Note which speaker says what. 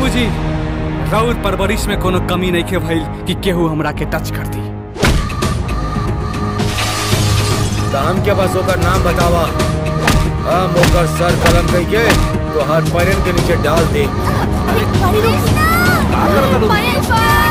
Speaker 1: बाबूजी राउर परवरिश में कोनो कमी नहीं के भइल कि केहू हमरा के टच कर दी
Speaker 2: तो हम के बस ओकर नाम बतावा हम ओकर सर कलम कह के तो हर पैरन के नीचे डाल दे
Speaker 3: पायल